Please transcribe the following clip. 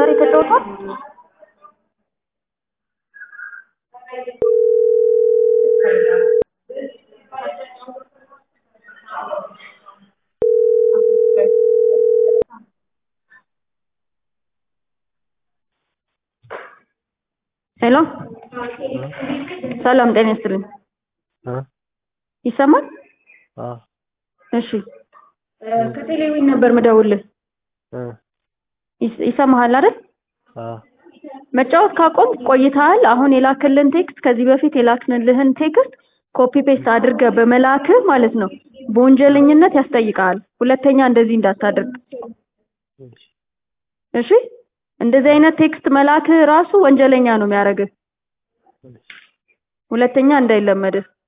ዛሬ ተጫውቷል? ሄሎ ሰላም ጤና ይስጥልኝ። ይሰማል? እሺ ከቴሌዊን ነበር ምደውልህ። ይስ- ይሰማሃል አይደል? መጫወት ካቆም ቆይተሃል። አሁን የላክልን ቴክስት ከዚህ በፊት የላክንልህን ቴክስት ኮፒ ፔስት አድርገህ በመላክህ ማለት ነው በወንጀለኝነት ያስጠይቅሃል። ሁለተኛ እንደዚህ እንዳታደርግ እሺ። እንደዚህ አይነት ቴክስት መላክህ ራሱ ወንጀለኛ ነው የሚያደርግህ። ሁለተኛ እንዳይለመድህ